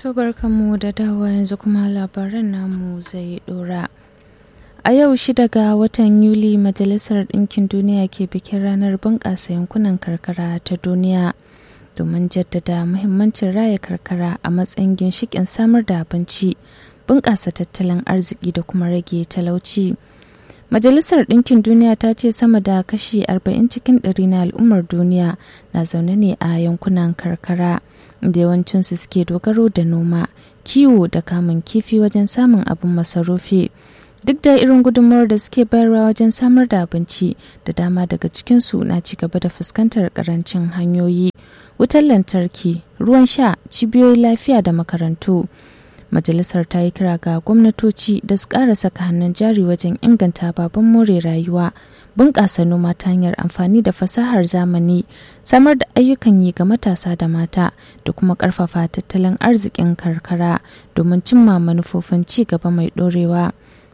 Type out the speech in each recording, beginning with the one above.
To barkanmu da dawa yanzu kuma labaran namu zai dora. A yau shida ga watan Yuli Majalisar Ɗinkin Duniya ke bikin ranar bunƙasa yankunan karkara ta duniya domin jaddada muhimmancin raya karkara a matsayin ginshiƙin samar da abinci, bunƙasa tattalin arziki da kuma rage talauci. Majalisar Ɗinkin Duniya ta ce sama da kashi 40 cikin ɗari na al'ummar duniya na zaune ne a yankunan karkara, da yawancinsu suke dogaro da noma, kiwo da kamun kifi wajen samun abin masarufi. Duk da irin gudunmawar da suke bayarwa wajen samar da abinci, da dama daga cikinsu na ci gaba da fuskantar karancin hanyoyi, wutar lantarki, ruwan sha, cibiyoyin lafiya da makarantu. majalisar ta yi kira ga gwamnatoci da su ƙara saka hannun jari wajen inganta baban more rayuwa bunƙasa noma ta hanyar amfani da fasahar zamani samar da ayyukan yi ga matasa da mata da kuma ƙarfafa tattalin arzikin karkara domin cimma manufofin ci gaba mai ɗorewa.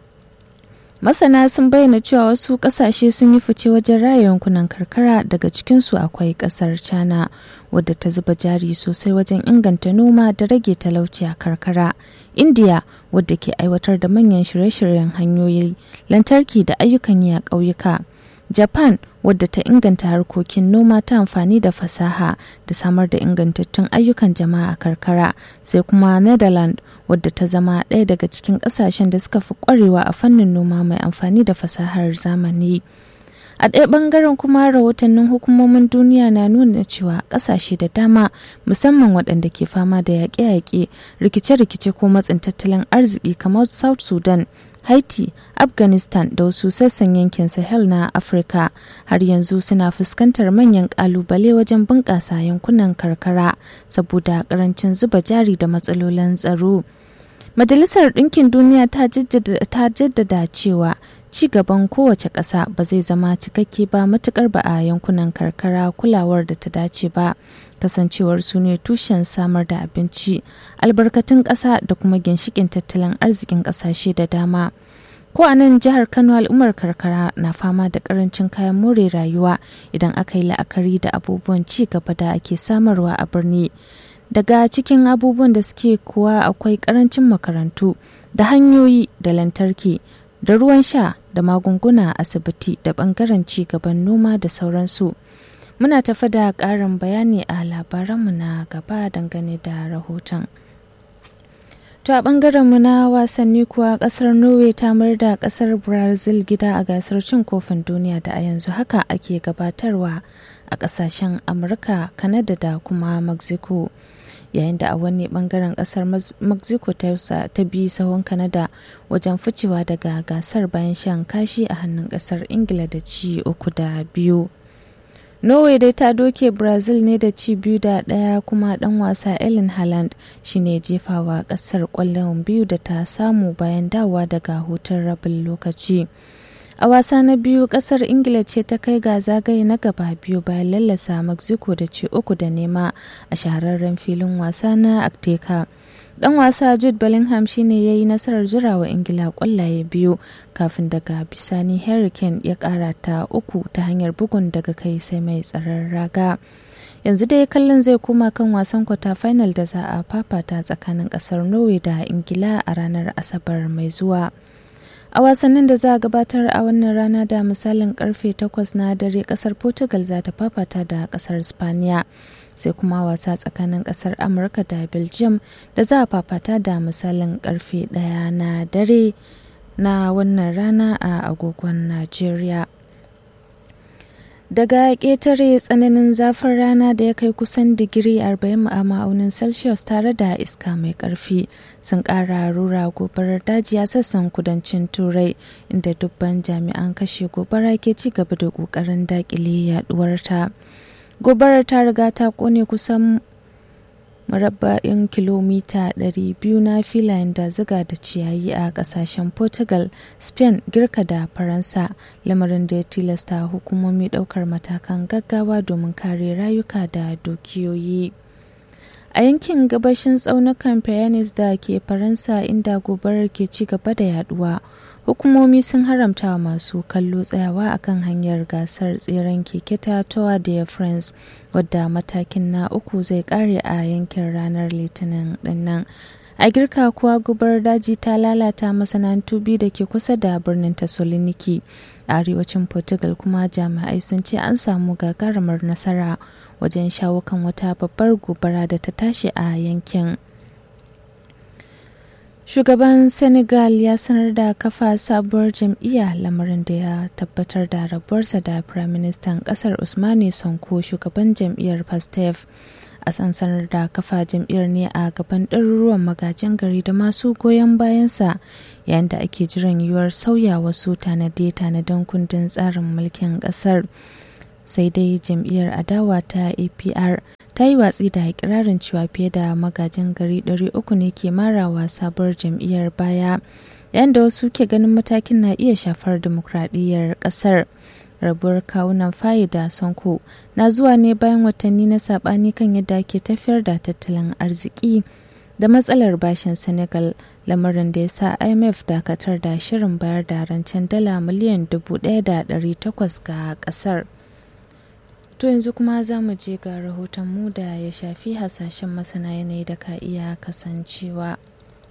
masana sun bayyana cewa wasu kasashe sun yi fice wajen raya yankunan karkara daga cikinsu akwai kasar china wadda ta zuba jari sosai wajen inganta noma da rage talauci a karkara india wadda ke aiwatar da manyan shirye-shiryen hanyoyi lantarki da ayyukan yi a ƙauyuka japan wadda ta inganta harkokin noma ta amfani da fasaha da samar da ingantattun ayyukan jama'a a karkara sai kuma netherlands wadda ta zama ɗaya daga cikin ƙasashen da suka fi ƙwarewa a fannin noma mai amfani da fasahar zamani a ɗaya ɓangaren kuma rahotannin hukumomin duniya na nuna cewa ƙasashe da dama musamman waɗanda ke fama da yaƙe-yaƙe rikice-rikice ko matsin tattalin arziki kamar south sudan haiti afghanistan da wasu sassan yankin sahel na afirka har yanzu suna fuskantar manyan kalubale wajen bunƙasa yankunan karkara saboda ƙarancin zuba jari da matsalolin tsaro majalisar ɗinkin duniya ta jaddada cewa ci gaban kowace ƙasa ba zai zama cikakke ba matukar ba a yankunan karkara kulawar da ta dace ba kasancewar su ne tushen samar da abinci albarkatun ƙasa da kuma ginshikin tattalin arzikin ƙasashe da dama ko a nan jihar kano al'ummar karkara na fama da karancin kayan more rayuwa idan aka yi la'akari da abubuwan ci gaba da ake samarwa a birni daga cikin abubuwan da suke kuwa akwai karancin makarantu da hanyoyi da lantarki da ruwan sha da magunguna a asibiti da bangaren ci gaban noma da sauransu muna tafi da ƙarin bayani a labaranmu na gaba dangane da rahoton To a bangaren mu na wasanni kuwa kasar Norway ta da kasar Brazil gida a gasar cin kofin duniya da a yanzu haka ake gabatarwa a kasashen Amurka, Kanada da kuma Mexico. Yayin da a wani bangaren kasar Mexico ta bi sahun Kanada wajen ficewa daga gasar bayan shan kashi a hannun kasar Ingila da ci uku da biyu. norway dai ta doke brazil ne da ci biyu da ɗaya kuma ɗan wasa ellen haaland shine jefawa ƙasar ƙwallon biyu da ta samu bayan dawa daga hutun rabin lokaci a wasa na biyu ƙasar ingila ce ta kai ga zagaye na gaba biyu bayan lallasa mexico da ci uku da nema a shahararren filin wasa na akteka dan wasa jude bellingham shine ya yi nasarar zurawa ingila kwallaye biyu kafin daga bisani hurricane ya kara ta uku ta hanyar bugun daga kai sai mai tsaron raga yanzu dai kallon zai koma kan wasan kwata final da za a fafata tsakanin kasar norway da ingila a ranar asabar mai zuwa a wasannin da za a gabatar a wannan rana da misalin karfe 8 na dare kasar portugal za ta fafata da kasar spaniya sai kuma wasa tsakanin kasar amurka da belgium da za a fafata da misalin karfe daya na dare na wannan rana a agogon nigeria daga ƙetare tsananin zafin rana da ya kai kusan digiri 40 a ma'aunin celsius tare da iska mai ƙarfi sun ƙara rura gobarar daji a sassan kudancin turai inda dubban jami'an kashe gobara ke ci gaba da ƙoƙarin daƙile yaduwarta. gobarar ta riga ta kone kusan murabba'in kilomita 200 na filayen da ziga da ciyayi a kasashen portugal spain girka da faransa lamarin da ya tilasta hukumomi daukar matakan gaggawa domin kare rayuka da dukiyoyi a yankin gabashin tsaunukan Pyrenees da ke faransa inda gobarar ke ci gaba da yaduwa hukumomi sun haramta wa masu kallo tsayawa akan hanyar gasar tseren keke ta tour de france wadda matakin na uku zai kare a yankin ranar litinin dinnan a girka kuwa gubar daji ta lalata masana'antu biyu da ke kusa da birnin tasoloniki a arewacin portugal kuma jami'ai sun ce an samu gagarumar nasara wajen shawo kan wata babbar gobara da ta tashi a yankin shugaban senegal ya sanar da kafa sabuwar jam'iyya lamarin da ya tabbatar da rabuwarsa da firaministan kasar usmani sonko shugaban jam'iyyar pastef a sansanar da kafa jam'iyyar ne a gaban ɗaruruwan magajin gari da masu goyon bayansa yayin da ake jiran yiwuwar sauya wasu tanade-tanaden kundin tsarin mulkin ƙasar sai dai jam'iyyar adawa ta apr ta yi watsi da ikirarin cewa fiye da magajin gari 300 ne ke marawa sabuwar jam'iyyar baya yayin da wasu ke ganin matakin na iya shafar dimokuraɗiyyar ƙasar. rabuwar kawunan fayi da sonko na zuwa ne bayan watanni na sabani kan yadda ke tafiyar da tattalin arziki da matsalar bashin senegal lamarin da ya sa imf dakatar da shirin bayar da rancen dala miliyan 1,800 ga kasar to yanzu kuma za mu je ga rahoton mu da ya shafi hasashen masana yanayi da ka iya kasancewa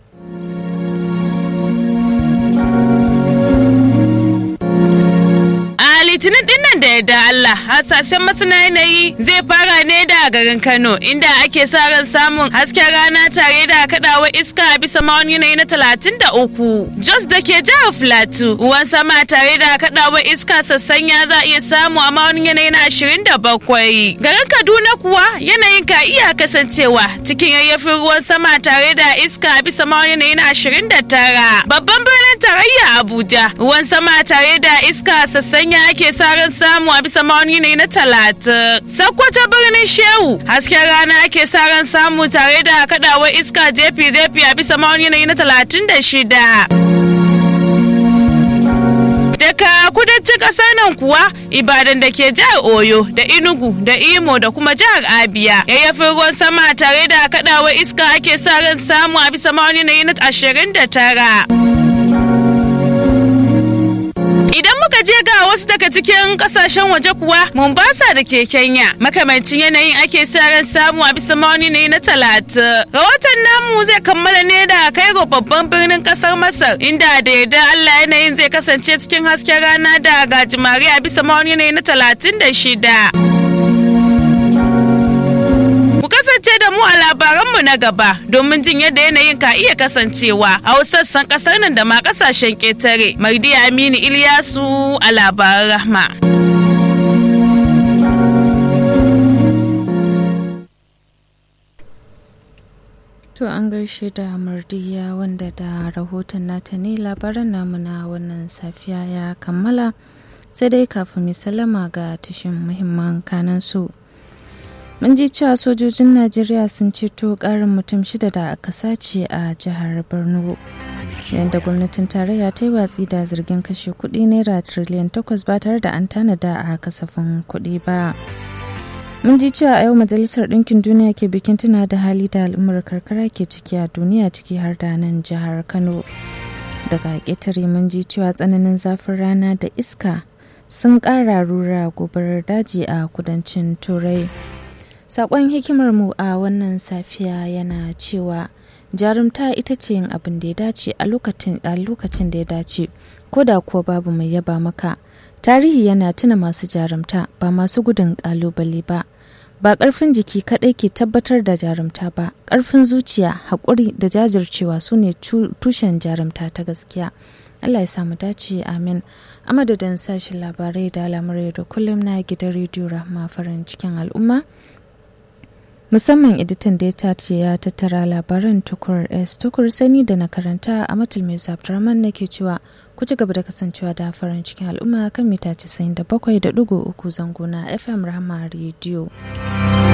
litinin dinnan da yadda Allah hasashen masana yanayi zai fara ne da garin Kano inda ake sa ran samun hasken rana tare da kadawa iska a bisa ma'auni yanayi na talatin da uku. Jos da ke jihar Filatu ruwan sama tare da kadawa iska sassanya za a iya samu a ma'aunin yanayi na ashirin da bakwai. Garin Kaduna kuwa yanayin ka iya kasancewa cikin yayyafin ruwan sama tare da iska a bisa ma'aunin yanayi na ashirin da tara. Babban birnin tarayya Abuja ruwan sama tare da iska sassanya ake sa ran samu a bisa ma'auni ne na talatin. Sakkwata birnin Shehu hasken rana ake sa ran samu tare da kadawar iska jefi-jefi a bisa ma'auni ne na talatin da shida. Daga kudancin ƙasar nan kuwa Ibadan da ke jihar Oyo da Enugu da Imo da kuma jihar Abia yayyafin ruwan sama tare da kadawar iska ake sa ran samu a bisa ma'auni na ashirin da tara. Idan muka je ga wasu daga cikin kasashen waje kuwa Mombasa da ke Kenya makamancin yanayin ake sa ran samu a bisa ma'auni ne na talatin. Rahoton namu zai kammala ne da kai ga babban birnin kasar Masar inda da yarda Allah yanayin zai kasance cikin hasken rana da gajimare a bisa ma'auni ne na talatin da shida. Ku kasance da mu a labaranmu na gaba domin jin yadda yanayin ka iya kasancewa a wasu sassan kasar nan da ma kasashen ƙetare. Mardi Aminu Ilyasu a labaran rahma. To an gaishe da Mardiya wanda da rahoton nata ne labaran namu na wannan safiya ya kammala sai dai kafin mu salama ga tashin muhimman kanan su. mun ji cewa sojojin najeriya sun ceto karin mutum shida da aka sace a jihar borno yadda gwamnatin tarayya ta yi watsi da zargin kashe kudi naira tiriliyan takwas ba tare da an tanada a kasafin kudi ba mun ji cewa a yau majalisar ɗinkin duniya ke bikin tuna da hali da al'ummar karkara ke ciki a duniya ciki har da nan jihar kano daga ƙetare mun ji cewa tsananin zafin rana da iska sun ƙara rura gobarar daji a kudancin turai Sakon hikimarmu a wannan safiya yana cewa jarumta ita ce yin abin da ya dace a lokacin da ya dace, ko da kuwa babu mai yaba maka. Tarihi yana tuna masu jarumta ba masu gudun kalubale ba. Ba ƙarfin jiki kaɗai ke tabbatar da jarumta ba, ƙarfin zuciya, haƙuri da jajircewa su ne tushen jarumta ta gaskiya. Allah ya samu dace amin. A madadin sashen labarai da al'amurai da kullum na gidan rediyo Rahma farin cikin al'umma. musamman editan da ya tace ya tattara labaran tukur s tukur sani da na karanta a matul mai abdurrahman nake cewa ku ci gaba da kasancewa da farin cikin al'umma kan mita 97.3 zango na fm rahama rediyo